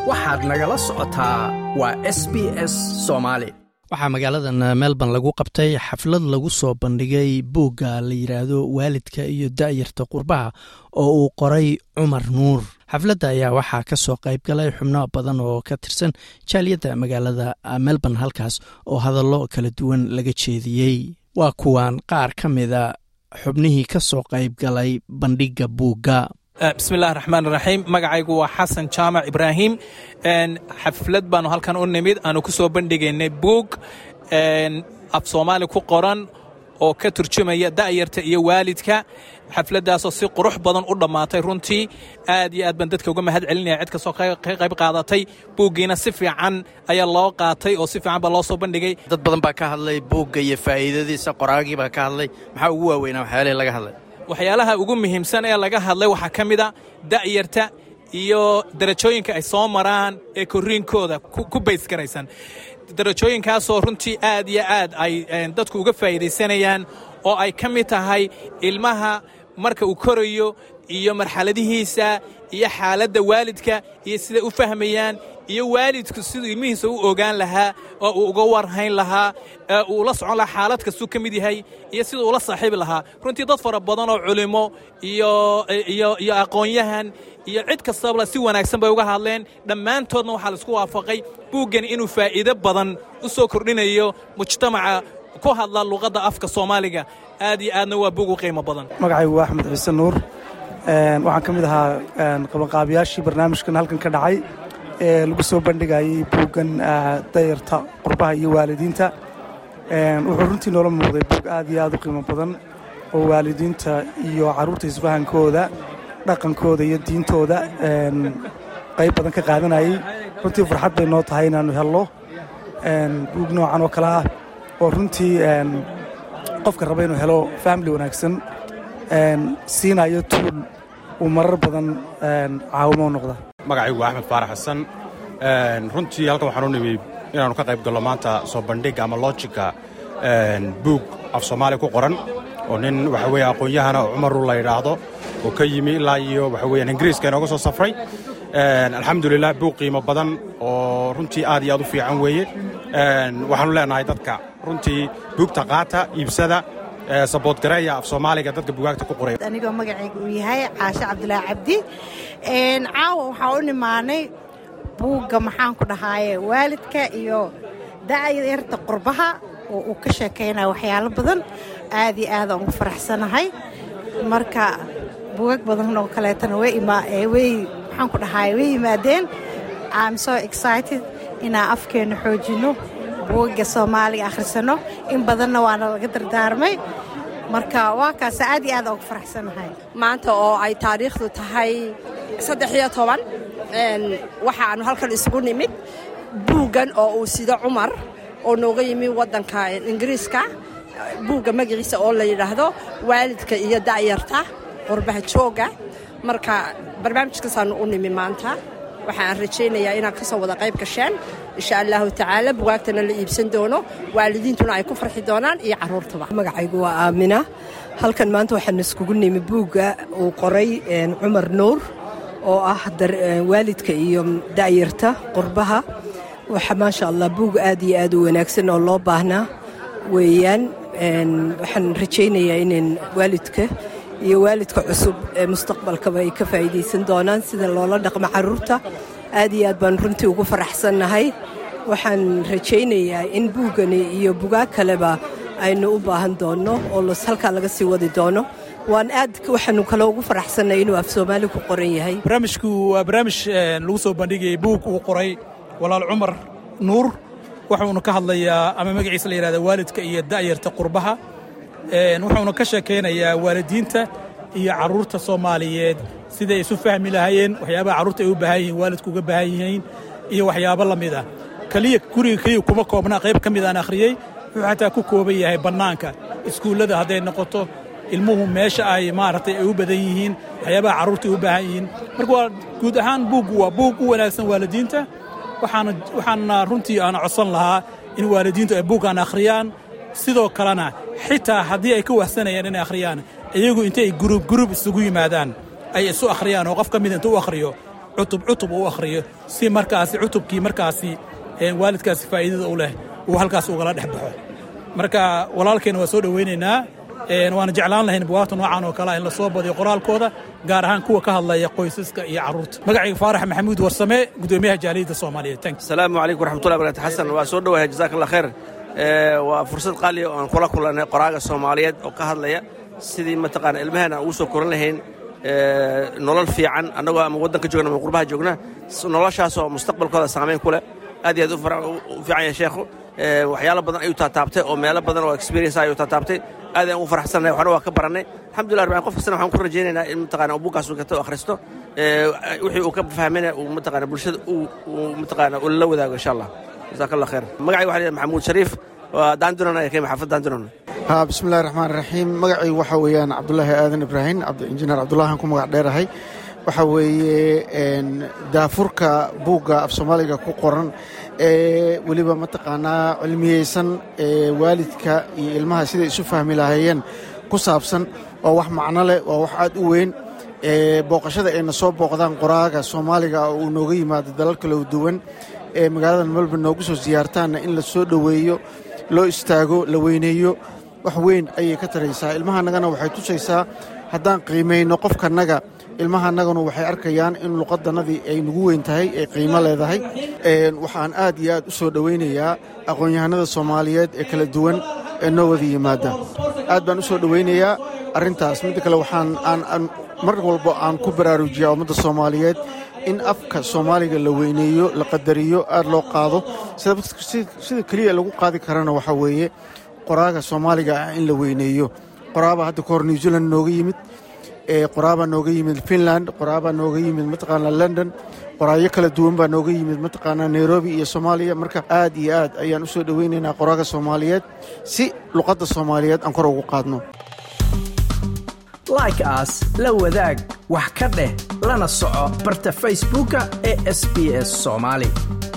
waxaad nagala socotaa waa s b s soomaali waxaa magaaladan melbourne lagu qabtay xaflad lagu soo bandhigay buugga la yidhaahdo waalidka iyo da'yarta qurbaha oo uu qoray cumar nuur xafladda ayaa waxaa ka soo qayb galay xubno badan oo ka tirsan jaaliyadda magaalada melbourne halkaas oo hadallo kala duwan laga jeediyey waa kuwan qaar ka mida xubnihii ka soo qayb galay bandhigga buugga bismillahi raxmaan raxiim magacaygu waa xasan jaamac ibraahim xaflad baanu halkan u nimid aanu ku soo bandhigaynay buug af soomaali ku qoran oo ka turjumaya da'yarta iyo waalidka xafladdaasoo si qurux badan u dhammaatay runtii aad iyo aad baan dadka uga mahad celinaya cid kastoo ka qayb qaadatay buuggiina si fiican ayaa loo qaatay oo si fiican baa loo soo bandhigay dad badan baa ka hadlay buugga iyo faa'iidadiisa qoraagii baa ka hadlay maxaa ugu waaweynaa waxyaalihii laga hadlay waxyaalaha ugu muhiimsan ee laga hadlay waxaa ka mid a da'yarta iyo darajooyinka ay soo maraan ee korriinkooda ku baysgaraysan darajooyinkaasoo runtii aad iyo aad ay dadku uga faa'iidaysanayaan oo ay ka mid tahay ilmaha marka uu korayo iyo marxaladihiisa iyo xaaladda waalidka iyo siday u fahmayaan iyo waalidku siduu ilmihiisa u ogaan lahaa oo uu uga warhayn lahaa ee uu la socon lahaa xaalad kastuu ka mid yahay iyo siduu ula saaxiibi lahaa runtii dad fara badan oo culimo iyo aqoon-yahan iyo cid kastaba si wanaagsan bay uga hadleen dhammaantoodna waxaa laisku waafaqay buuggan inuu faa'iido badan u soo kordhinayo mujtamaca ku hadla luqadda afka soomaaliga aad iyo aadna waa buug u qiimo badan magacaygu waa axmed ciise nuur waxaan ka mid ahaa qabanqaabiyaashii barnaamijkan halkan ka dhacay ee lagu soo bandhigayay buuggan dayarta qurbaha iyo waalidiinta wuxuu runtii noola muuqday buug aad iyo aad u qiimo badan oo waalidiinta iyo carruurta isfahankooda dhaqankooda iyo diintooda qayb badan ka qaadanayay runtii farxad bay noo tahay inaannu helno buug noocan oo kale ah oo runtii qofka raba inuu helo famili wanaagsan siinayo tuul uu marar badan caawimo u noqda magacaygu waa axmed faarax xasan runtii halkan waxaan u nimi inaannu ka qayb gallo maanta soo bandhigga ama loojika buug af soomaali ku qoran oo nin waxa weeye aqoon-yahana oo cumaru la yidhaahdo oo ka yimi ilaa iyo waxa weeyaan ingiriiska inooga soo safray alxamdulilah buug qiimo badan oo runtii aad iyo aad u fiican weeye waxaanu leenahay dadka runtii buugta qaata iibsada saboodgareeya af soomaaliga dadka bugaagta ku qoray anigoo magacayga uu yahay caashe cabdulaahi cabdi caawa waxaa u nimaanay buugga maxaan ku dhahaaye waalidka iyo da'yarta qurbaha oo uu ka sheekaynaya waxyaalo badan aad iyo aadaan ugu faraxsanahay marka buugag badan oo kaleetana way maxaan ku dhahaaye way yimaadeen am so excited inaan afkeenna xoojinno buugagga soomaaliga akhrisanno in badanna waana laga dardaarmay marka waa kaasa aad iyo aad ugu faraxsanahay maanta oo ay taariikhdu tahay saddex iyo toban waxaannu halkan isugu nimid buuggan oo uu sido cumar oo nooga yimi waddanka ingiriiska buugga magaciisa oo la yidhaahdo waalidka iyo da'yarta qurbaha jooga marka barnaamijkaasaannu u nimi maanta waxaan rajaynayaa inaad ka soo wada qayb gasheen insha allahu tacaala bugaagtana la iibsan doono waalidiintuna ay ku farxi doonaan iyo carruurtaba magacaygu waa aamina halkan maanta waxaan iskugu nimi buugga uu qoray cumar nuur oo ah waalidka iyo da'yarta qurbaha waxa maasha allah buug aad iyo aad u wanaagsan oo loo baahnaa weeyaan waxaan rajaynayaa inayn waalidka iyo waalidka cusub ee mustaqbalkaba ay ka faa'iidaysan doonaan sida loola dhaqmo carruurta aad iyo aad baan runtii ugu faraxsannahay waxaan rajaynayaa in buuggani iyo bugaag kaleba aynu u baahan doonno oo halkaa laga sii wadi doono waan aad waxaanu kale ugu faraxsannay inuu af soomaali ku qoran yahay barnaamijku waa barnaamij lagu soo bandhigayay buug uu qoray walaal cumar nuur wuxuuna ka hadlayaa ama magaciisa la yidhahda waalidka iyo da'yarta qurbaha wuxuuna ka sheekaynayaa waalidiinta iyo carruurta soomaaliyeed siday isu fahmi lahaayeen waxyaabaha carruurta ay u baahan yihiin waalidku uga baahan yihiin iyo waxyaabo la mid ah keliya guriga keliya kuma koobnaa qayb ka mid aan akhriyey wuxuu xataa ku kooban yahay bannaanka iskuullada hadday noqoto ilmuhu meesha ay maaragtay ay u badan yihiin waxyaabaha carruurta ay u baahan yihiin marka waa guud ahaan buuggu waa buug u wanaagsan waalidiinta waxaana runtii aana codsan lahaa in waalidiintu ay buuggaan akhriyaan sidoo kalena xitaa haddii ay ka wahsanayaan inay akhriyaan iyagu intay gurub gurub isugu yimaadaan ay isu akhriyaan oo qof ka mida intuu u akhriyo cutub cutub uu akhriyo si markaasi cutubkii markaasi waalidkaasi faa'iidada u leh uu halkaas ugala dhex baxo marka walaalkeenna waa soo dhowaynaynaa waana jeclaan lahayn buwaagta noocan oo kalea in la soo badiyo qoraalkooda gaar ahaan kuwa ka hadlaya qoysaska iyo carruurta magacayga faarax maxamuud warsame gudoomiyaha jaaliyadda soomaaliyeed asalaamu calaykum waraxmatullahi barakatu xasan waa soo dhowahay jazaak allah khayr waa fursad qaaliya oo aan kula kulannay qoraaga soomaaliyeed oo ka hadlaya sidii mataqaana ilmaheena aan ugu soo koran lahayn nolol fiican annagoo ama waddanka joogna ama qurbaha joogna noloshaasoo mustaqbalkooda saamayn ku leh aad iyo aad u fiican yahay sheekhu waxyaalo badan ayuu taataabtay oo meelo badan oo experience ayuu taataabtay aad aan ugu faraxsannahay waxna waa ka barannay alxamdulillah rabbil qof kastana waxaan ku rajaynaynaa in mataqaana buuggaas uu gato akhristo wixii uu ka fahmayna uu mataqaana bulshada uu mataqaana uu la wadaago insha allah jazaak allah khayr magacayga waxaa leeyahay maxamuud shariif waa daandunan ayaa kayma xaafad daandunan ha bismillahi raxmaan raxiim magacaygu waxaa weeyaan cabdulaahi aadan ibraahim injineer cabdulahan ku magac dheerahay waxaa weeye daafurka buugga af soomaaliga ku qoran ee weliba mataqaanaa cilmiyeysan ee waalidka iyo ilmaha siday isu fahmi lahaayeen ku saabsan waa wax macno leh waa wax aad u weyn booqashada ayna soo booqdaan qoraaga soomaaliga oo uu nooga yimaado dalal kala duwan ee magaalada melbourne noogu soo siyaartaanna in la soo dhoweeyo loo istaago la weyneeyo wax weyn ayay ka taraysaa ilmahanagana waxay tusaysaa haddaan qiimayno qofkanaga ilmahanaganu waxay arkayaan in luqadannadii ay nagu weyn tahay ay qiimo leedahay waxaan aad iyo aad u soo dhowaynayaa aqoon-yahanada soomaaliyeed ee kala duwan ee noo wada yimaada aad baan u soo dhowaynayaa arrintaas midda kale waxaan aan mar walba aan ku baraarujiyaa ummadda soomaaliyeed in afka soomaaliga la weyneeyo la qadariyo aad loo qaado sida keliya lagu qaadi karana waxaa weeye qoraaga soomaaliga ah in la weyneeyo qoraabaa hadda kahor new zealand nooga yimid qoraabaa nooga yimid finland qoraabaa nooga yimid mataqaanaa london qoraayo kala duwan baa nooga yimid mataqaanaa nairobi iyo soomaaliya marka aad iyo aad ayaan u soo dhowaynaynaa qoraaga soomaaliyeed si luqadda soomaaliyeed aan kor ugu qaadno like aas la wadaag wax ka dheh lana soco barta facebooka ee sb s soomaali